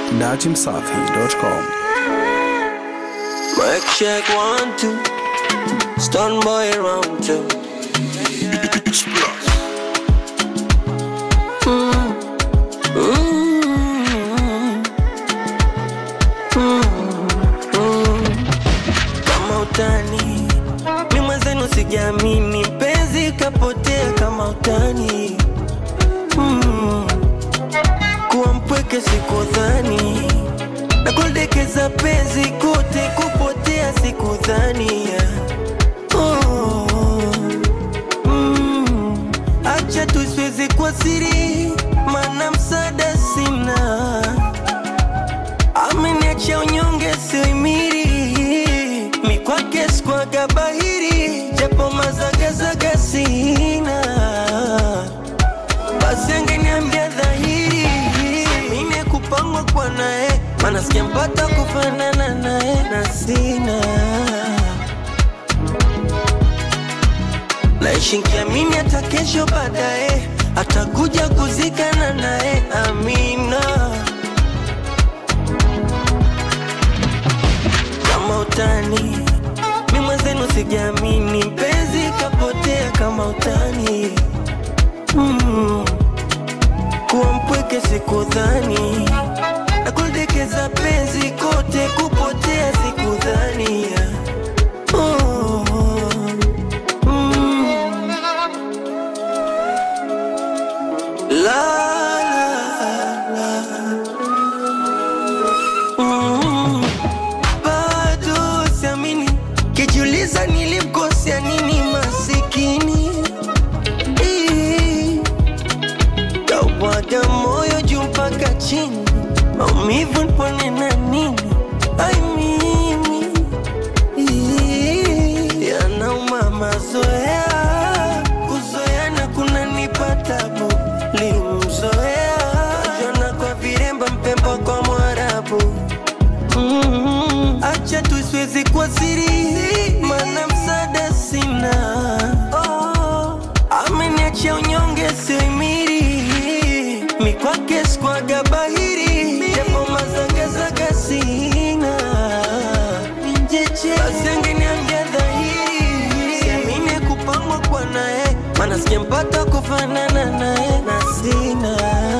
datimsafi.com. Mic check one two. Stun boy round two. Mm. Mm. Mm. Kama utani mi mwenzenu sijaamini, mpenzi kapotea kama utani mm. Kuwa mpweke sikudhani na kuldekeza penzi kote kupotea sikudhania oh. mm. Acha tusiweze kwa siri, mana msaada sina, ameniacha unyonge sioimiri, mi kwake sikwaga bahiri, japo mazagazaga sina basi angeniambia dhahiri mine kupangwa kwa naye mana sijampata kufanana naye na sina naishi nkiamini hata kesho baadaye atakuja kuzikana naye amina kama utani mi mwenzenu sijaamini mpenzi kapotea kama utani mm. kuwa mpweke sikudhani na kuldekeza penzi kote kupotea sikudhania oh. mm. la, la, la. Mm. bado siamini kijiuliza nilimkosea nini masikini Ii. Kaubwaga moyo juu mpaka chini, maumivu nipone na nini? Ai mimi Ii, yanauma mazoea, kuzoeana kunanipa tabu. Limzoea jona kwa viremba, mpemba kwa Mwarabu. Mm, acha tusiwezi kwa siri, mana msaada sina. Oh, ameniacha unyonge sioimiri, mi kwake sikwaga bahiri, japo mazagazaga sina. Basi angeniambia dhahiri, siamini kupangwa kwa naye, mana sijampata kufanana naye na sina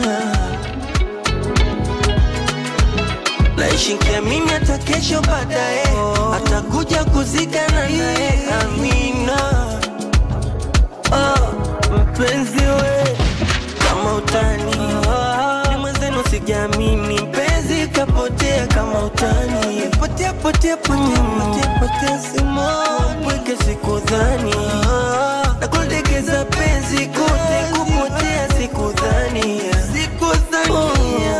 naishi nkiamini hata kesho baadaye atakuja kuzikana naye amina oh, mpenzi we kama utani ni mwenzenu sijaamini mpenzi kapotea kama utani potea potea potea potea potea simoni pweke sikudhani na kuldekeza penzi kote kupotea sikudhani sikudhania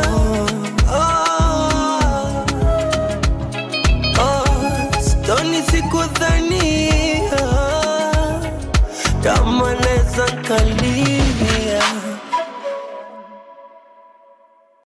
oh. Oh, stoni sikudhania kama naweza nkalia